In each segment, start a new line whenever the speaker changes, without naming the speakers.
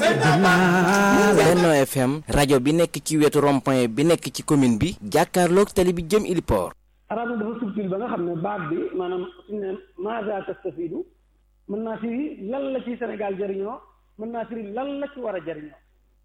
Benno FM rajo bi nekk ci wetu rond-point bi nekk ci commune bi jàkkaarloog tali bi jëm Iliport.
arab nag dafa subtil ba nga xam ne baat bi maanaam suñu ne maza tastafidu mën naa firi lan la ci Sénégal jëriñoo mën naa firi lan la ci war a jëriñoo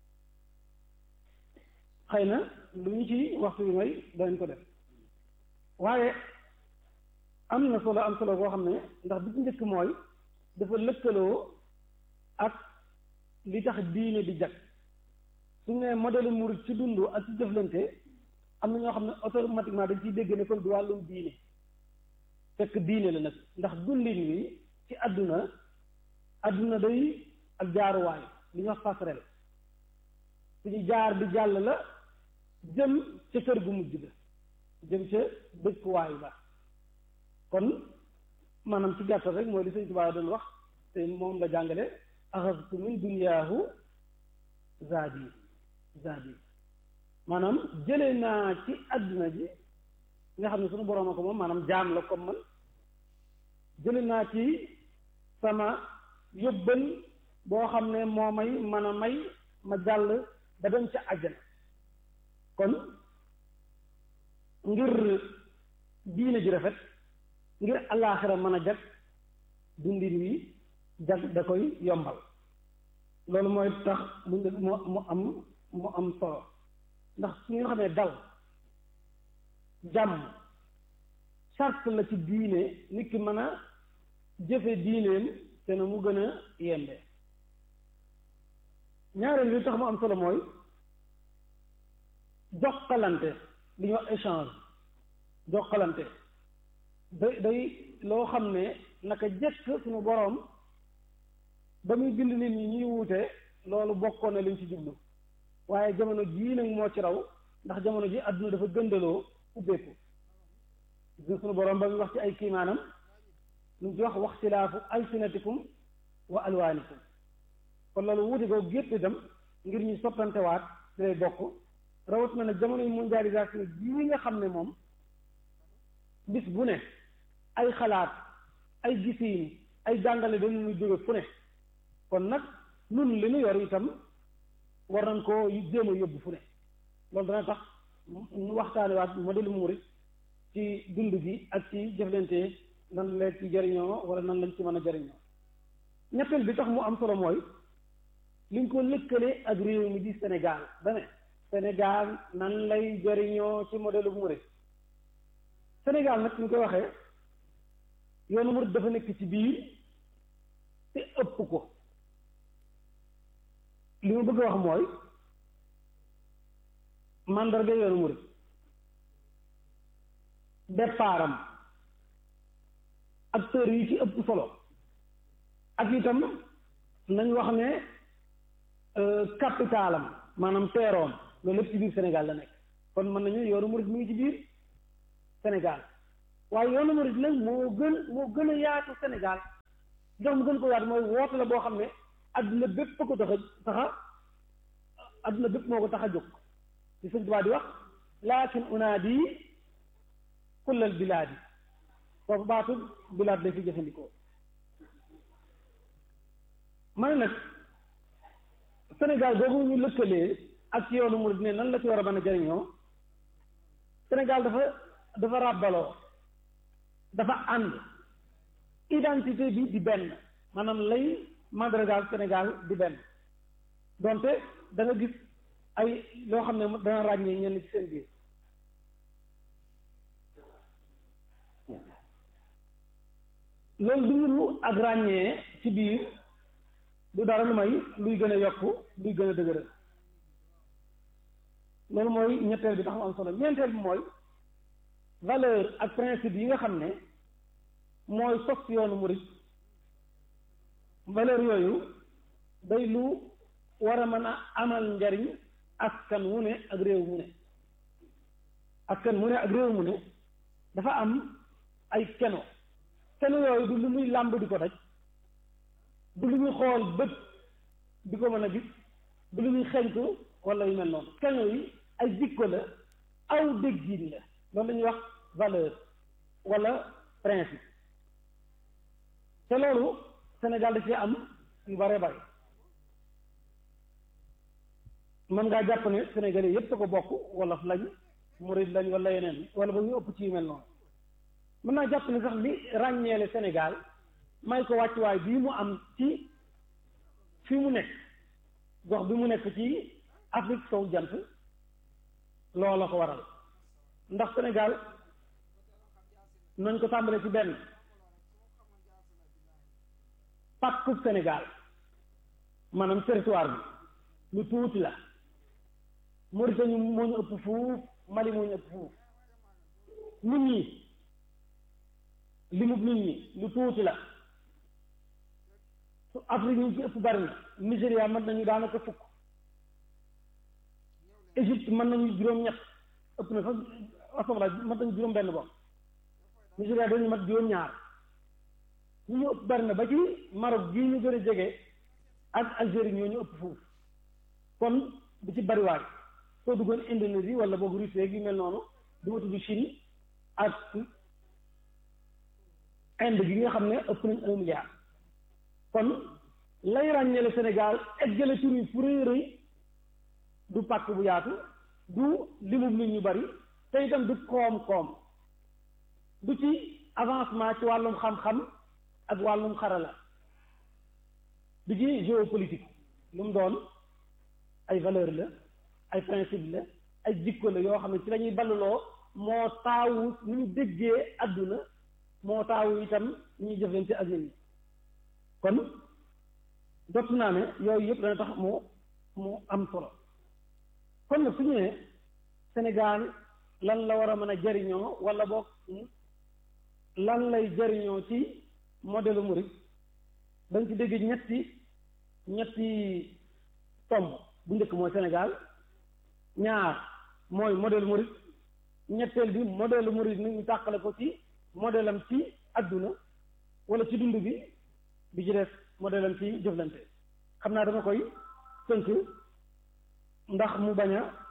xëy na lu ñu ci waxtu bi may danañ ko def waaye am na solo am solo boo xam ne ndax bi ci njëkk mooy dafa lëkkaloo ak li tax diine di jag suñu ne modèle murid ci dund ak ci jëflante am na ñoo xam ne automatiquement dañ ciy dégg ne kon du wàllum diine fekk diine la nag ndax dundin wi ci àdduna àdduna day ak jaaruwaay li ñuy wax passerelle suñu jaar bi jàll la jëm ca kër gu mujj ga jëm ca dëkkuwaay ba kon maanaam ci gàttal rek mooy li Sëñ Tuubaa doon wax te moom la jàngale axastu min dunyaahu zaadi zaadi maanaam jëlee naa ci àdduna ji nga xam ne suñu boroom a ko moom maanaam jaam la comme man jële naa ci sama yóbbal boo xam ne moo may mën a may ma jàll ba dem ca àjjana kon ngir diine ji rafet ngir allaaxira mën a jag dundin wi jag da koy yombal loolu mooy tax mu mu am mu am solo ndax su ñu xamee dal jàmm sart la ci diine nit ki mën a jëfe diineem te na mu gën a yembe ñaareel li tax mu am solo mooy jokkalante li ñuy wax échange jokkalante day day loo xam ne naka jëkk suñu boroom ba muy bind nit ñi ñuy wuute loolu bokkoon na liñ ci jublu waaye jamono jii nag moo ci raw ndax jamono ji àdduna dafa gëndaloo ubbeeku gis suñu boroom ba muy wax ci ay kiimaanam lu mu ci wax waxtilaafu alsinatikum wa alwaanikum kon loolu wuute ko gépp itam ngir ñu soppantewaat ci lay bokk rawat na nag jamono mondialisation jii nga xam ne moom bis bu ne ay xalaat ay gisiin ay jàngale dañu ñu jóge fu ne kon nag nun li ñu yor itam war nañ koo jéem a yóbbu fu ne loolu dana tax ñu waxtaane waat modèle murit ci dund gi ak ci jëflante nan la ci jariñoo wala nan lañ ci mën a jariñoo ñetteel bi tax mu am solo mooy liñ ko lëkkale ak réew mi di Sénégal ba ne Sénégal nan lay jariñoo ci modèle murit Sénégal nag ñu koy waxee yoonu murit dafa nekk ci biir te ëpp ko li ma bëgg a wax mooy mandarga yoonu murit départam acteurs yi ci ëpp solo ak itam nañ wax ne capitalam maanaam teeroom loolu lépp ci biir Sénégal la nekk kon mën nañu yoonu murit mu ngi ci biir Sénégal waaye yoonu murit nag moo gën moo gën a yaatu Sénégal jox mu gën ko yaatu mooy woote la boo xam ne adduna bépp ko tax a taxa adduna bépp moo ko tax a jóg ci sëñ Tuubaa di wax laakin unaadi kullal bilaadi foofu baatu bilaad lay fi jëfandikoo ma ne nag Sénégal boobu ñu lëkkalee ak ci yoonu murid ne nan la ci war a mën a jariñoo Sénégal dafa dafa ràbbaloo dafa ànd identité bi di benn maanaam lay mandargaal Sénégal di benn donte da nga gis ay loo xam ne dana ràññee ñenn ci seen biir loolu du ñu ak ràññee ci biir du dara lu may luy gën a yokku luy gën a dëgëral loolu mooy ñetteel bi tax mu am solo ñeenteel bi mooy valeur ak principe yi nga xam ne mooy sos yoonu murit valeur yooyu day lu war a mën a amal njariñ askan wu ne ak réew mu ne askan mu ne ak réew mu ne dafa am ay keno keno yooyu du lu muy làmb di ko daj du lu muy xool bët di ko mën a gis du lu muy xeñtu wala yu mel noonu keno yi ay jikko la aw déggin la loolu la ñuy wax valeur wala principe te loolu Sénégal da ci am yu bare bare mën ngaa jàpp ne sénégalais yépp a ko bokk wolof lañ murid lañ wala yeneen wala ba ñu ëpp ci yu mel noonu mën naa jàpp ne sax li ràññeele Sénégal may ko wàccuwaay bii mu am ci fi mu nekk gox bi mu nekk ci Afrique sowu jant loola ko waral ndax Sénégal nañ ko tàmbale ci benn pàkkub Sénégal maanaam territoire bi lu tuuti la Mauritanie moo ñu ëpp fuuf Mali moo ñu ëpp fuuf nit ñi limub nit ñi lu tuuti la su Afrique ñu ci ëpp bari na Nigéria mën nañu daanaka fukk Égypte mën nañu juróom-ñett ëpp na sax asomala mën nañu juróom benn bopp Nigéria dañu mat juróom-ñaar ñu ñu ëpp bari na ba ci Maroc gii ñu gën a jege ak Algérie ñoo ñu ëpp fuuf kon bu ci bariwaay soo duggoon Indonésie wala boog Russie gi mel noonu du ma tudd Chine ak Inde gi nga xam ne ëpp nañ un milliard kon lay ràññeele Sénégal eggale tur yi fu rëy rëy du pàkk bu yaatu du limub nit ñu bari te itam du koom-koom du ci avancement ci wàllum xam-xam ak wàllum xarala du ci géopolitique lu mu doon ay valeur la ay principe la ay jikko la yoo xam ne ci la ñuy balluloo moo taawu ni ñu déggee àdduna moo taawu itam ñuy jëflante ak nit ñi kon jot naa ne yooyu yëpp dana tax mu mu am solo kon nag su ñu nee Sénégal lan la war a mën a jariñoo wala boog lan lay jariñoo ci modèle murid dañ ci dégg ñetti ñetti tomb bu njëkk mooy Sénégal ñaar mooy modèle murid ñetteel bi modèle murid ni ñu tàqale ko ci modèle am ci adduna wala ci dund bi bi ci des modèle am ci jëflante xam naa dama koy tënk ndax mu bañ a